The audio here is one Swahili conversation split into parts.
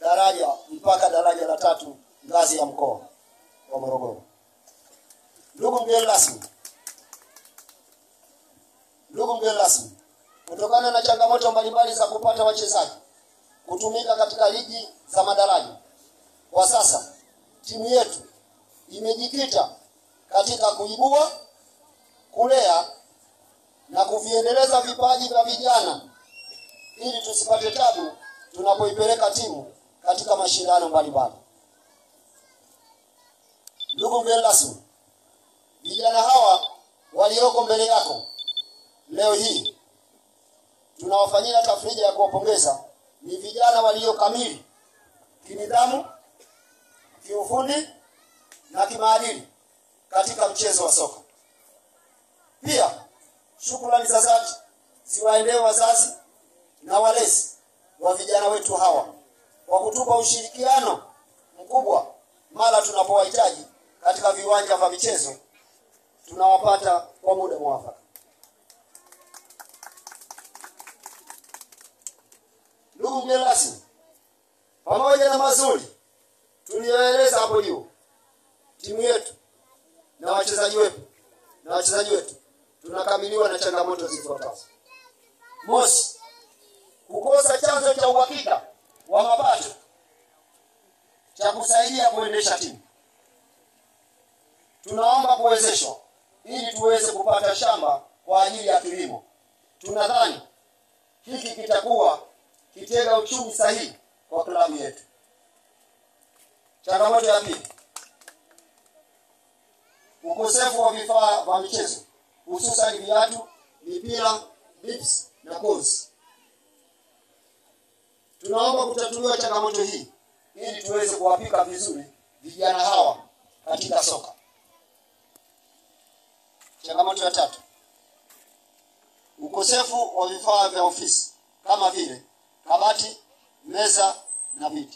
daraja mpaka daraja la tatu ngazi ya mkoa wa Morogoro. Ndugu mgeni rasmi, ndugu mgeni rasmi, kutokana na changamoto mbalimbali za kupata wachezaji kutumika katika ligi za madaraja, kwa sasa timu yetu imejikita katika kuibua, kulea na kuviendeleza vipaji vya vijana ili tusipate tabu tunapoipeleka timu katika mashindano mbalimbali. Ndugu mgeni rasmi, vijana hawa walioko mbele yako leo hii tunawafanyia tafrija ya kuwapongeza. Ni vijana waliokamili kinidhamu, kiufundi na kimaadili katika mchezo wa soka. Pia shukrani za dhati ziwaendee wazazi na walezi wa vijana wetu hawa kwa kutupa ushirikiano mkubwa mara tunapowahitaji katika viwanja vya michezo, tunawapata kwa muda mwafaka. Ndugu mgeni rasmi, pamoja na mazuri tuliyoeleza hapo juu, timu yetu na wachezaji wetu na wachezaji wetu tunakabiliwa na changamoto zifuatazo. Mosi, kukosa chanzo cha uhakika wa mapato cha kusaidia kuendesha timu. Tunaomba kuwezeshwa ili tuweze kupata shamba kwa ajili ya kilimo. Tunadhani hiki kitakuwa kitega uchumi sahihi kwa klabu yetu. Changamoto ya pili, ukosefu wa vifaa vya michezo hususan viatu, mipira, bips na kozi. Tunaomba kutatuliwa changamoto hii ili tuweze kuwapika vizuri vijana hawa katika soka. Changamoto ya tatu, ukosefu wa vifaa vya ofisi kama vile kabati, meza na viti.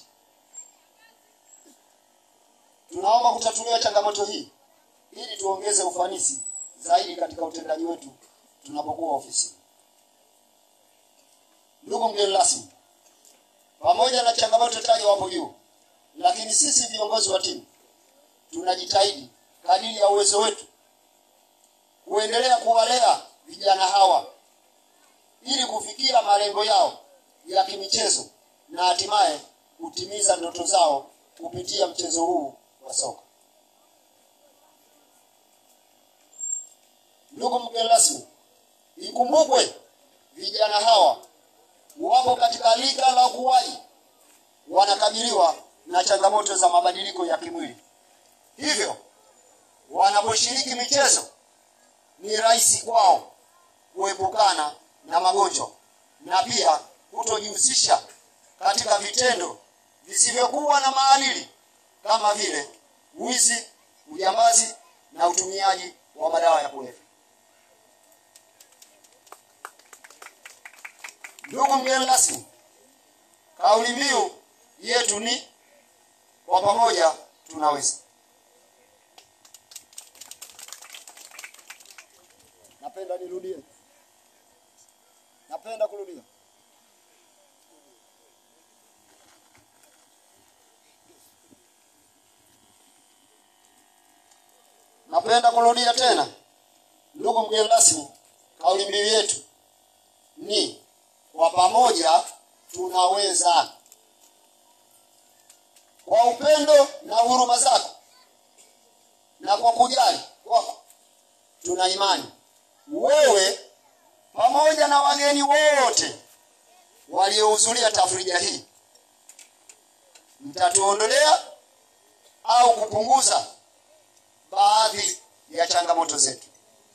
Tunaomba kutatuliwa changamoto hii ili tuongeze ufanisi zaidi katika utendaji wetu tunapokuwa ofisini. Ndugu mgeni rasmi, pamoja na changamoto tajwa hapo juu, lakini sisi viongozi wa timu tunajitahidi kadiri ya uwezo wetu kuendelea kuwalea vijana hawa ili kufikia malengo yao ya kimichezo na hatimaye kutimiza ndoto zao kupitia mchezo huu wa soka. Ndugu mgeni rasmi, ikumbukwe vijana hawa wapo katika lika la ukuaji, wanakabiliwa na changamoto za mabadiliko ya kimwili, hivyo wanaposhiriki michezo ni rahisi kwao kuepukana na magonjwa na pia kutojihusisha katika vitendo visivyokuwa na maadili kama vile wizi, ujambazi na utumiaji wa madawa ya kulevya. Ndugu mgeni rasmi, kauli mbiu yetu ni kwa pamoja tunaweza. Napenda nirudie, napenda kurudia. Napenda kurudia tena, ndugu mgeni rasmi, kauli mbiu yetu ni kwa pamoja tunaweza. Kwa upendo na huruma zako na kwa kujali kwako, tuna imani wewe pamoja na wageni wote waliohudhuria tafrija hii mtatuondolea au kupunguza baadhi ya changamoto zetu.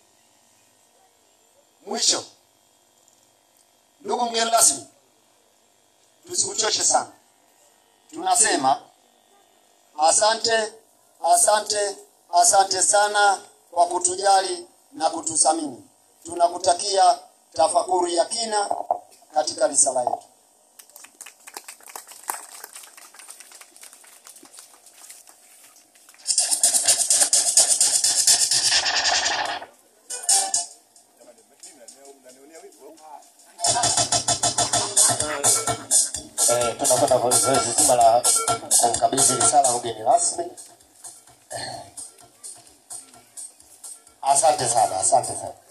Mwisho, ndugu mgeni rasmi, tusikuchoshe sana. Tunasema asante, asante, asante sana kwa kutujali na kututhamini. Tunakutakia tafakuri ya kina katika risala yetu. Eh, tunakwenda kwa zoezi zima la kumkabidhi risala ugeni rasmi. Asante sana, asante sana.